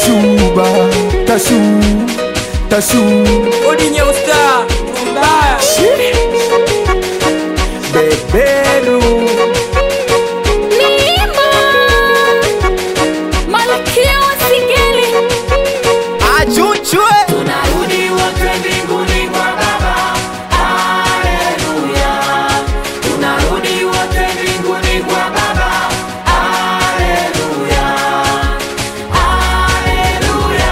tashuba tashu tashu Odinye usta mbaya beberu Mlima Malkia wa Singeli achuchwe Tunarudi wote mbinguni kwa Baba Haleluya Tunarudi wote mbinguni kwa Baba Haleluya Haleluya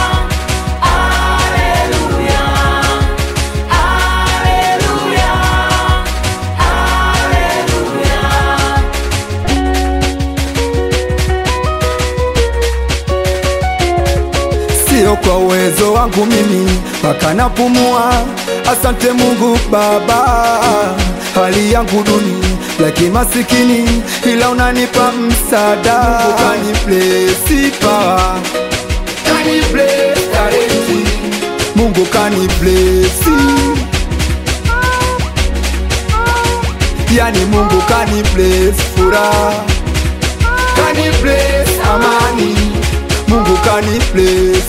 Haleluya Haleluya Haleluya sio kwa uwezo wangu mimi mpaka napumua. Asante Mungu Baba, hali yangu duni ya kimasikini, ila unanipa msaada. Mungu kani bless power, kani bless talenti, Mungu kani bless yani Mungu kani bless furaha, kani bless amani, Mungu kani bless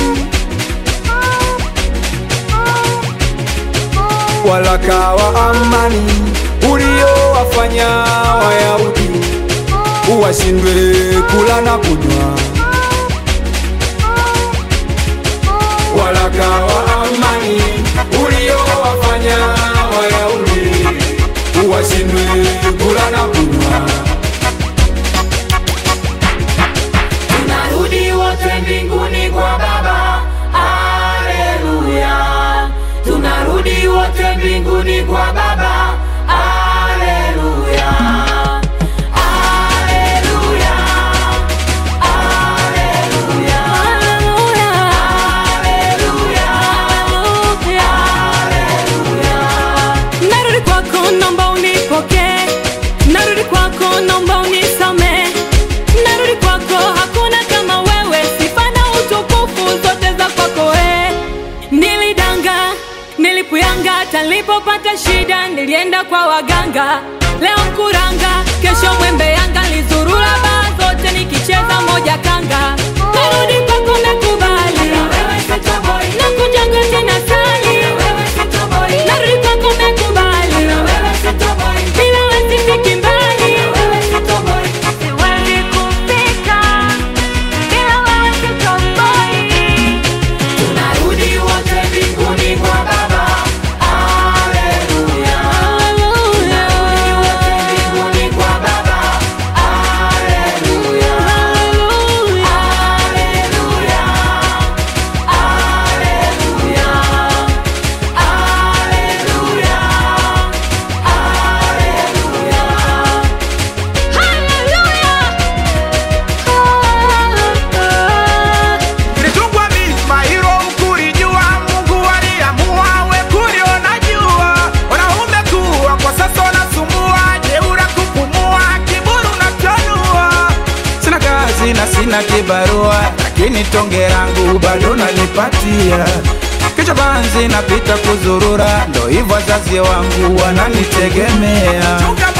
walaka wa amani uliowafanya Wayahudi uwashindwe kula na kunywa. Walaka wa amani uliowafanya Wayahudi uwashindwe kula na kunywa. Tunarudi wote mbinguni kwa Baba, haleluya. Tunarudi wote mbinguni kwa Baba, haleluya. Haleluya. Haleluya. Haleluya. Haleluya. Narudi kwako naomba unipokee, narudi kwako naomba unisame, narudi kwako hakuna kama wewe, sifa na utukufu zote za kwako we. Nilidanga, nilipuyanga, talipopata shida nilienda kwa waganga, leo kuranga, kesho mwembe yanga, lizurura baa zote nikicheza moja kanga, narudi kwako nakubali, nakujaga tena sali, narudi kwako nakubali, bila wewe sifiki mbali, siwezi kufika bila wewe sitoboi. Tunarudi wote mbinguni kwa Baba, haleluya. Tunarudi wote mbinguni kwa Baba, haleluya. Haleluya. Haleluya. Nilitungwa milima hilo mkulijua, Mungu aliamua we kuliona jua. Wanaume kuwa kwa sasa wanasumbua, jeura kupumua, kiburi unachanua. Sina kazi na sina kibarua, lakini tonge langu bado nanipatia. Kichwa banzi napita kuzurura, ndo hivyo wazazi wangu wananitegemea.